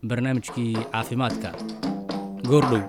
barnaamijkii caafimaadka goordhow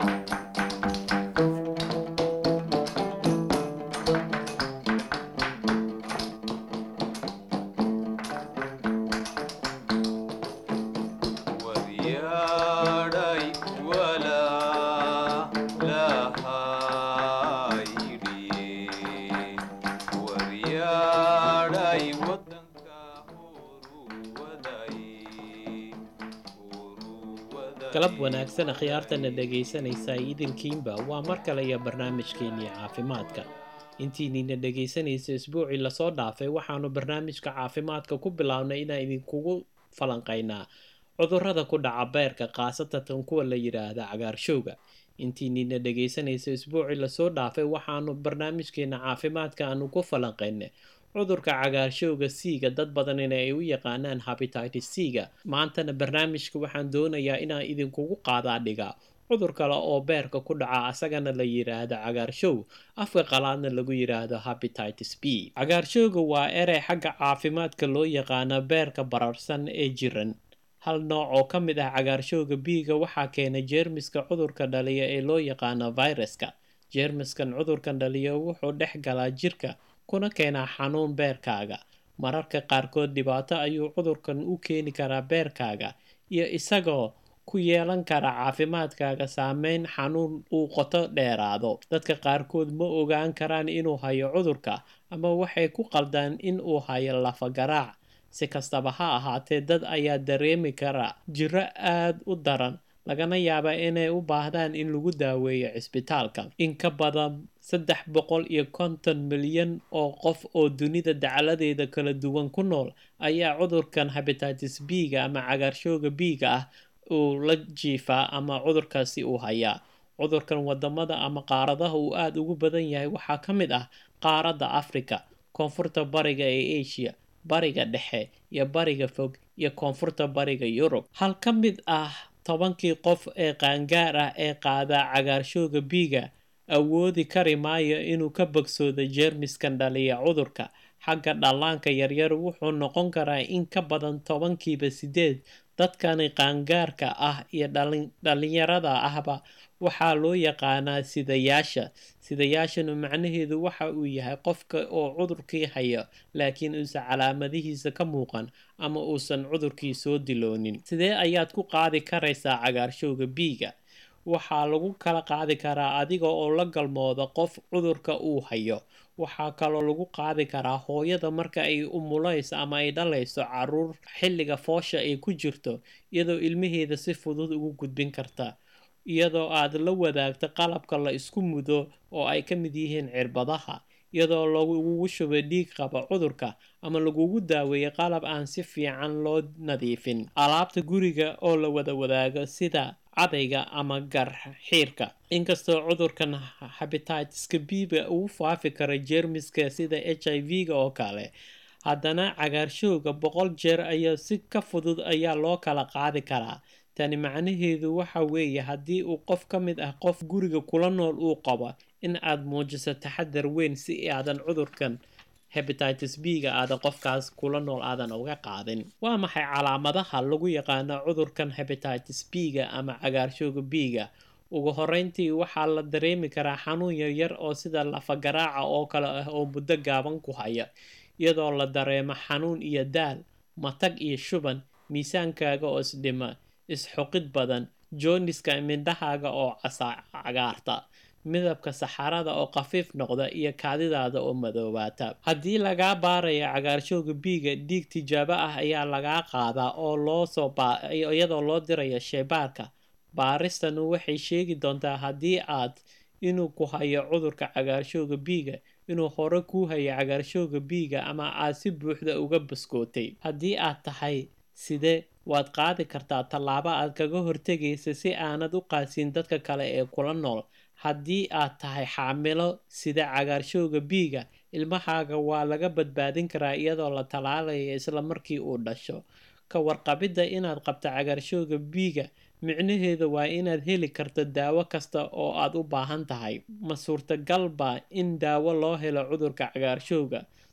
galab wanaagsan khiyaartana dhegaysanaysaa idinkiinba waa mar kale iyo barnaamijkeennii caafimaadka intiinina dhegaysanaysa isbuucii lasoo dhaafay waxaanu barnaamijka caafimaadka ku bilownay inaan idinkugu falanqaynaa cudurrada ku dhaca beerka khaasatan kuwa la yidhaahda cagaarshowga intiinina dhegaysanaysa isbuucii lasoo dhaafay waxaanu barnaamijkeena caafimaadka aanu ku falanqaynay cudurka cagaarshowga c-ga dad badanina ay u yaqaanaan habititis c-ga maantana barnaamijka waxaan doonayaa inaan idinkugu qaadaa dhigaa cudur kale oo beerka ku dhaca asagana la yidhaahdo cagaarshow afka qalaadna lagu yidhaahdo habititis b cagaarshowga waa erey xagga caafimaadka loo yaqaana beerka bararsan ee jiran hal nooc oo ka mid ah cagaarshowga b-ga waxaa keena jeermiska cudurka dhaliya ee loo yaqaano viruska jeermiskan cudurkan dhaliya wuxuu dhex galaa jirka kuna keenaa xanuun beerkaaga mararka qaarkood dhibaato ayuu cudurkan u keeni karaa beerkaaga iyo isagoo ku yeelan kara caafimaadkaaga saameyn xanuun uu qoto dheeraado dadka qaarkood ma ogaan karaan inuu hayo cudurka ama waxay ku qaldaan in uu hayo lafagaraac si kastaba ha ahaatee dad ayaa dareemi kara jiro aad u daran lagana yaaba inay u baahdaan in lagu daaweeyo cisbitaalka in ka badan saddex boqol iyo konton milyan oo qof oo dunida dacaladeeda kala duwan ku nool ayaa cudurkan habititis b-ga ama cagaarshowga b-ga ah uu la jiifaa ama cudurkaasi uu hayaa cudurkan wadamada ama qaaradaha uu aada ugu badan yahay waxaa ka mid ah qaaradda africa koonfurta bariga ee asia bariga dhexe iyo bariga fog iyo koonfurta bariga yurub hal ka mid ah tobankii qof ee qaangaar ah ee qaadaa cagaarshowga b-ga awoodi kari maayo inuu ka bogsoodo jeermiskan dhaliya cudurka xagga dhallaanka yaryar wuxuu noqon karaa in ka badan tobankiiba sideed dadkani qaangaarka ah iyo dhalinyarada ahba waxaa loo yaqaanaa sidayaasha sidayaashanu macnaheedu waxa uu yahay qofka oo cudurkii hayo laakiin uusan calaamadihiisa ka muuqan ama uusan cudurkii soo diloonin sidee ayaad ku qaadi karaysaa cagaarshowga b-ga waxaa lagu kala qaadi karaa adiga oo la galmooda qof cudurka uu hayo waxaa kaloo lagu qaadi karaa hooyada marka ay umulayso ama ay dhalayso caruur xilliga foosha ay ku jirto iyadoo ilmaheeda si fudud ugu gudbin karta iyadoo aad la wadaagto qalabka la isku mudo oo ay ka mid yihiin cirbadaha iyadoo lagugu shubo dhiig qaba cudurka ama lagugu daaweeyo qalab aan si fiican loo nadiifin alaabta guriga oo la wada wadaago sida cadayga ama garxiirka inkastoo cudurkan habititiska b-ga uu faafi karo jeermiska sida h i v-ga oo kale haddana cagaarshowga boqol jeer ayaa si ka fudud ayaa loo kala qaadi karaa tani macnaheedu waxa weeye haddii uu qof ka mid ah qof guriga kula nool uu qabo in aad muujiso taxadar weyn si aadan cudurkan hebatitis b-ga aadan qofkaas kula nool aadan uga qaadin waa maxay calaamadaha lagu yaqaano cudurkan hebatitis b-ga ama cagaarshowga b-ga ugu horeyntii waxaa la dareemi karaa xanuun yaryar oo sida lafagaraaca oo kale ah oo muddo gaaban ku haya iyadoo la dareemo xanuun iyo daal matag iyo shuban miisaankaaga oo isdhima isxuqid badan jooniska mindhahaaga oo cagaarta midabka saxarada oo khafiif noqda iyo kaadidaada oo madoobaata haddii lagaa baarayo cagaarshowga b-ga dhiig tijaabo ah ayaa lagaa qaadaa oo loosoo iyadoo loo dirayo sheybaarka baaristanu waxay sheegi doontaa haddii aad inuu ku hayo cudurka cagaarshowga b-ga inuu hore kuu hayo cagaarshowga b-ga ama aad si buuxda uga baskootay haddii aad tahay sidee waad qaadi kartaa tallaabo aad kaga hortegaysa si aanad u qaasin dadka kale ee kula nool haddii aad tahay xaamilo sida cagaarshowga b-ga ilmahaaga waa laga badbaadin karaa iyadoo la tallaalayo isla markii uu dhasho ka warqabidda inaad qabto cagaarshowga b-ga micnaheeda waa inaad heli karto daawo kasta oo aad u baahan tahay ma suurtagalba in daawo loo helo cudurka cagaarshowga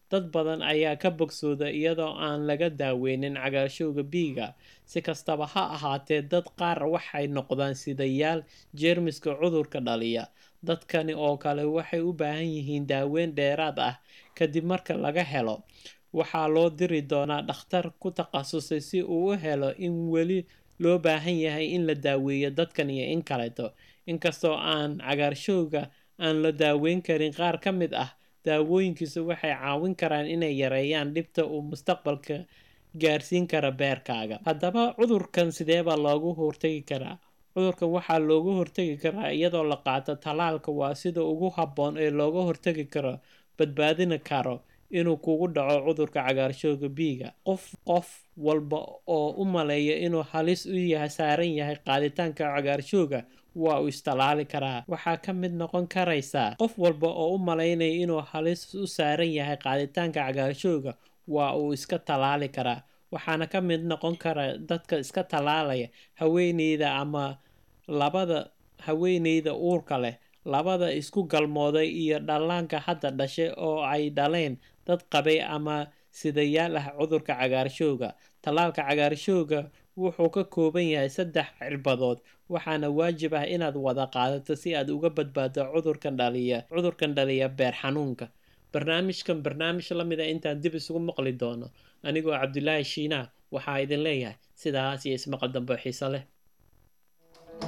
dad badan ayaa ka bogsooda iyadoo aan laga daaweynin cagaarshowga biiga si kastaba ha ahaatee dad qaar waxay noqdaan sidayaal jeermiska cudurka dhaliya dadkani oo kale waxay u baahan yihiin daaweyn dheeraad ah kadib marka laga helo waxaa loo diri doonaa dhakhtar ku takhasusay si uu u helo in weli loo baahan yahay in la daaweeyo dadkan iyo in kaleeto inkastoo aan cagaarshowga aan la daaweyn karin qaar ka mid ah daawooyinkiisu waxay caawin karaan inay yareeyaan dhibta uu mustaqbalka gaarsiin kara beerkaaga haddaba cudurkan sideebaa loogu hortegi karaa cudurkan waxaa loogu hortegi karaa iyadoo la qaato tallaalka waa sida ugu habboon ee looga hortegi karo badbaadina karo inuu kugu dhaco cudurka cagaarshowga biiga qof qof walba oo u maleeya inuu halis u yahay saaran yahay qaaditaanka cagaarshowga waa uu istalaali karaa waxaa ka mid noqon karaysaa qof walba oo u malaynaya inuu halis u saaran yahay qaaditaanka cagaarshowga waa uu iska tallaali karaa waxaana ka mid noqon kara dadka iska tallaalaya haweeneyda ama labada haweeneyda uurka leh labada isku galmooday iyo dhallaanka hadda dhashay oo ay dhaleen dad qabay ama sidayaal ah cudurka cagaarshowga tallaalka cagaarshowga wuxuu ka kooban yahay saddex cirbadood waxaana waajib ah inaad wada qaadato si aad uga badbaado cudurkan dhaliya cudurkan dhaliya beer xanuunka barnaamijkan barnaamij la mid a intaan dib isugu maqli doono anigoo cabdulaahi shiinaah waxaa idin leeyahay sidaas iyo ismaqal dambe xiiso leh